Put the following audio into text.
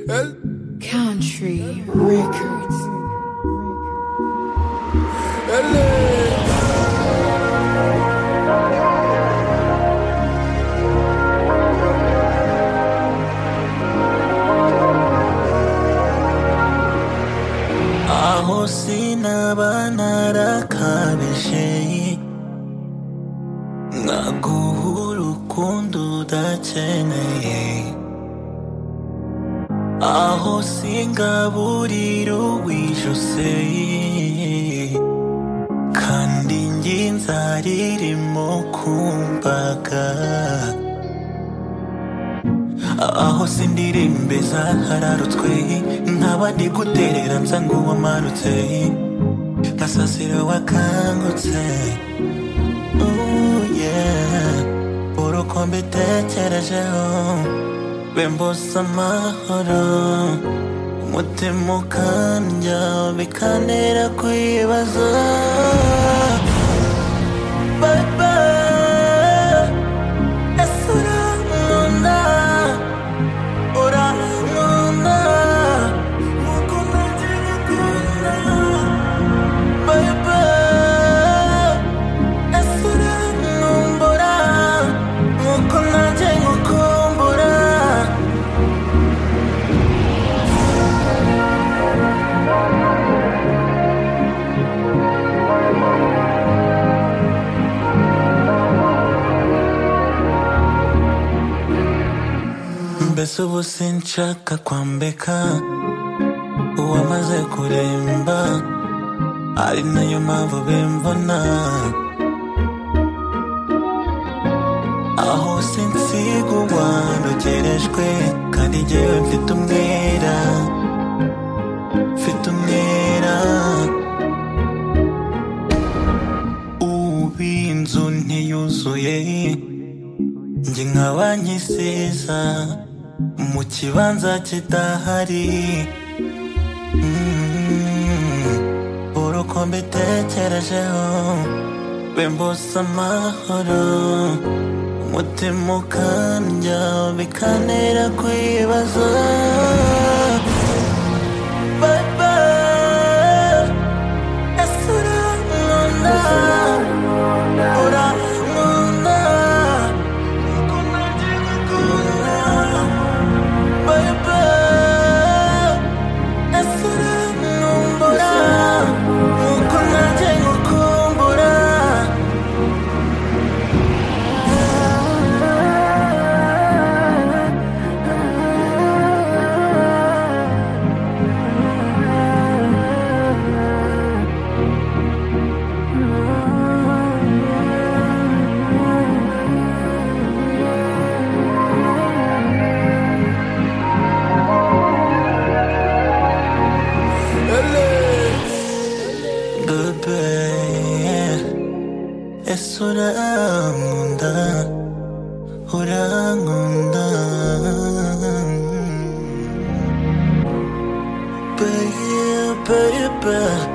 Elle, Country Records. elle est. आहों से न बना रखा विषय naguha urukundo udakeneye aho singaburira uwijuse kandi njye nzaririmo kumbaga aho sindirimbe zahararutswe nkaba ndi guterera nza ngo wamarutse nkasasira wakangutse Ooh, yeah. uruko mbitekerejeho bembuza amahoro umutima ukandya bikantera kwibaza Baba, ese urankunda? Urankunda? Nkuko nanjye ngukunda. Baba, ese urankumbura nkuko nanjye ngukumbura mbese ubu sinshaka kwambika uwamaze kuremba ari nayo mpamvu bimbona aho sinsigwa ndogerejwe kandi njyewe mfite umwera mfite umwera ubu inzu ntiyuzuye njye nkaba nkisiza mu kibanza kidahari Mm, uruko mbitekerejeho bembuza amahoro umutima ukandya bikantera kwibaza Baba, ese urankunda? Urankunda? Nkuko nanjye ngukunda. Baba, ese urankumbura? Nkuko nanjye ngukumbura Elle est. Bebe, es urankunda, urankunda. Bebe, bebe.